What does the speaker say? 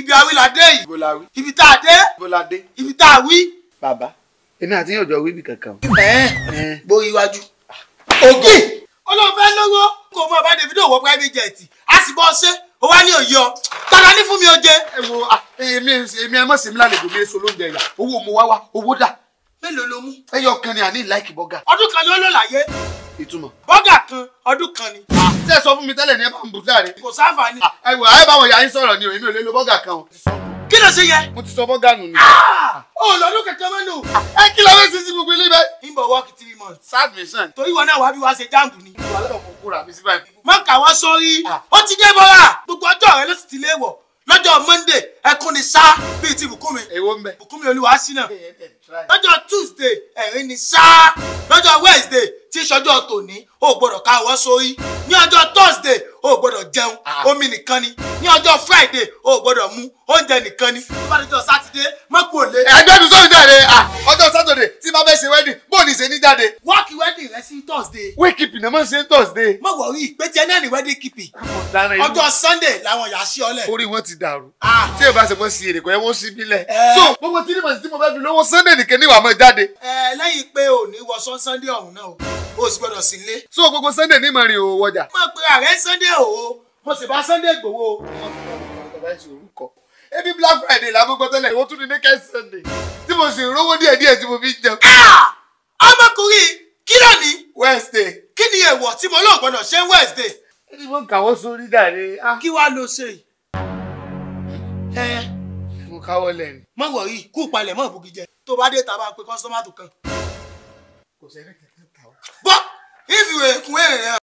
ibi awilade yìí ibo la wí ibi tá a dé ibo la dé. ibi tá a wí. bàbá èmi àti yóò jọ wí bí kankan. ẹ̀ẹ́n borí iwájú. ògì olóòfẹ́ lówó kò mọ bá Davido wọ private jet a sì bọ́ ṣe ó wá ní òye ọ tọ́lá ní fún mi ó jẹ. ẹ wo ah, èmi èmi ẹ mọ̀ sí mi lálejò mi èso lóúnjẹ yà owó mo wá wá owó dà mélòó ló mú. ẹyọ kan ni àní láìkì bọ́gà ọdún kan ló lò láyé ìtumọ̀. bọ́gà kan ọdún kan ni. ṣé ẹ sọ fún mi tẹ́lẹ̀ ní ẹ bá ń bù sáré. kò sáfà ni. ẹ wò ayé báwọn yà yín sọ̀rọ̀ ni o èmi ò lè lo bọ́gà kan o. kí ló ṣe yẹ. mo ti sọ bọ́gà nù ni. ó lọ́dún kẹ̀kẹ́ mẹ́nu. ẹ kí ló fẹ́ sí sí gbogbo ilé bẹ́ẹ̀. ń bọ̀ work three months. sadmission. torí wọn náà wá bí wá ṣe jáàmù ni. wàhálà ọmọ kúrò àbí sí báyìí. má kà wọ́n sórí. Ah. ó ti dé bọ́ra gbogbo ọjọ́ rẹ ló sì ti lé wọ̀ lọ́jọ́ monday ẹkún ni sá bíi ti bùkúnmi èwo ń bẹ. bùkúnmi olúwa sínà lọ́jọ́ tuesday ẹ̀rín ni sá lọ́jọ́ wednesday tí sọjọ́ tòní o gbọ́dọ̀ ká ọwọ́ sórí ní ọjọ́ thursday o gbọ́dọ̀ jẹun Ah. omi nìkan ni ní ọjọ́ friday o gbọ́dọ̀ mu oúnjẹ nìkan ni tó bá dọjọ́ sátidé mọ́kù òlé ẹgbẹ́ mi sọ̀rọ̀ jáde ah, ọjọ́ sátọ̀dẹ̀ tí máa fẹ́ ṣe wedding bóòlù ìṣe ní jáde. wọ́ọ̀kì wedding rẹ sí thursday wake up ìnáwó máa ń ṣe thursday. mọ̀ wọ̀rí pé tiẹ̀ náà ní wedding keeping ọjọ́ sunday làwọn yà á sí ọlẹ̀ orí wọn ti dàrú. Ah. tí èèyàn bá ṣe mọ́ sí èrè kò yẹ wọ́n sí bílẹ̀. Eh. so gbogbo tí nímọ̀ sí tí mo fẹ́ fi lówó sunday nìkan ní ìwà mọ́ jáde. ẹ lẹ́yìn pé ò ní wọṣọ sunday ọ̀hún náà o o sì gbọ́dọ̀ sí ilé. so gbogbo sunday ní ìmọ̀ rìn òwò wọjà. mo pe ààrẹ sunday o mo sì bá sunday gbowó o. ebi black friday la gbogbo tẹ́lẹ̀ ìwọ tún ní naked sunday tí mo sì rówó díẹ̀ díẹ̀ tí mo fi jẹun. Ah! ọmọkùnrin kí ló ní wednesday kí ni èèwọ̀ tí mo lóò gbọ́dọ̀ ṣe ń wednesday ẹni mo ń kàwọ́ sórí dàrí. ah, kí wàá lọ ṣe yìí. ẹ mo káwọ́ lẹ́nu. mọ wọ̀rí kú palẹ̀ mọ́ ìbùkún jẹ tó bá dé ta bá pe kọ́sítọ́mà tó kàn. kò sẹ́ni kankan kàwọ́. bọ́ ìfìwé kún èrè rẹ